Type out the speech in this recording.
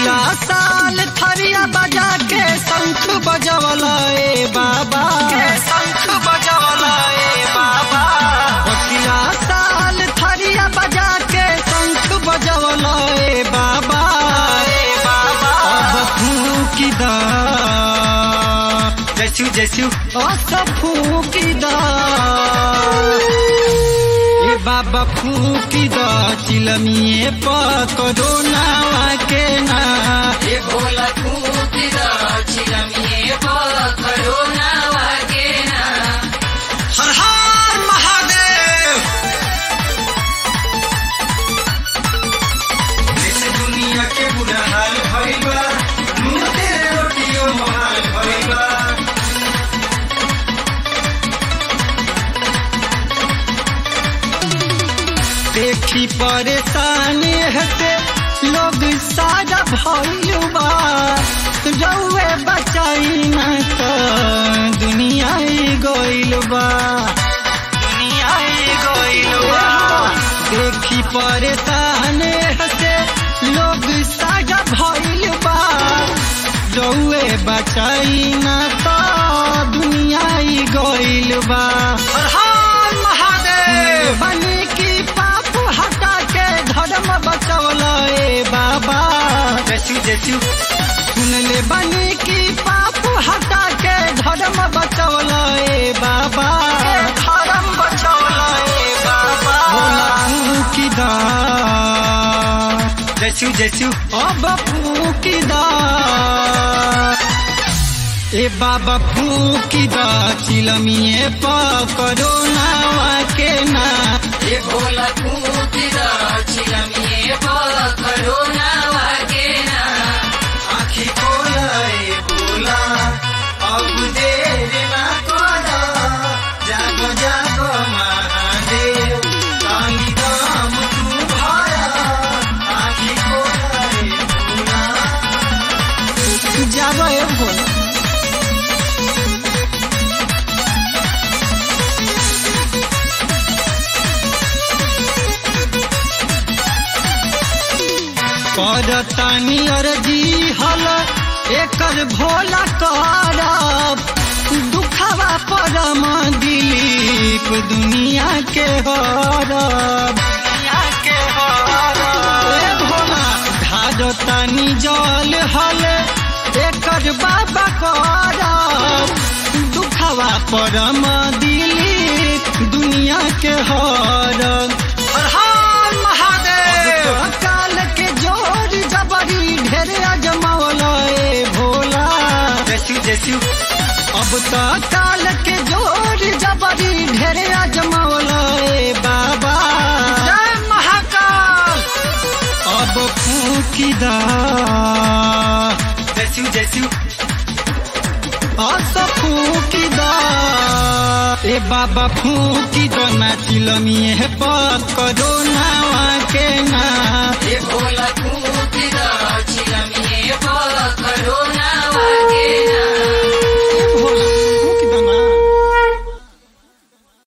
पिछला साल थरिया बजा के शंख बजवला ए बाबा शंख बजवला ए बाबा पिछला साल थरिया बजा के शंख बजवला ए बाबा ए बाबा अब फूकी दा जसु जसु अस फूकी दा ए बाबा फूकी दा चिलमिए पकड़ो नावा के ना ए भोला फूकिदा चिलमिए पकड़ो नावा के ना हर हर महादेव देश दुनिया के बुरा हाल भइल बा मुंह तेरे रोटियो मोहाल भइल बा देखी परेशानी हते लोग सारा भइलबा रउए बचाई न तो दुनिया ही गइल बा दुनिया ही गइल बा देखी परेशानी हते लोग सारा भइलबा रउए बचाई न तो दुनिया ही गइल बा हर हर महादेव बनी की पाप हटा के धर्म बचौल ए बाबा जसु जसु सुन ले बनी की पाप हटा के धर्म बचौल ए बाबा धर्म बचौल ए बाबा भोला की दा जसु जसु अब फूकी दा ए बाबा फूकी दा चिलमिए पकड़ो नावा के ना ए भोला फूकिदा चिलमिए पकड़ो नावा के ना आखी खोला ए भोला अब देर ना करा जागो जागो महादेव काली दाम तू भाया आखी खोला ए भोला जाबो ए भोला करतानी अर्जी हल एकर भोला करब दुखवा परम दिलीप दुनिया के हरब दुनिया के हरब ए भोला धारतानी जल हल एकर बाबा करब दुखवा परम दिलीप दुनिया के हरब हर हर महादेव काल के जोर जबरी ढेर अजमावल ए भोला जसु जसु अब तो काल के जोर जबरी ढेर अजमावल ए बाबा जय महाकाल अब फूकी दा जसु जसु अस फूकी दा ए बाबा फूकी दो ना चिलमिए पकड़ो नावा के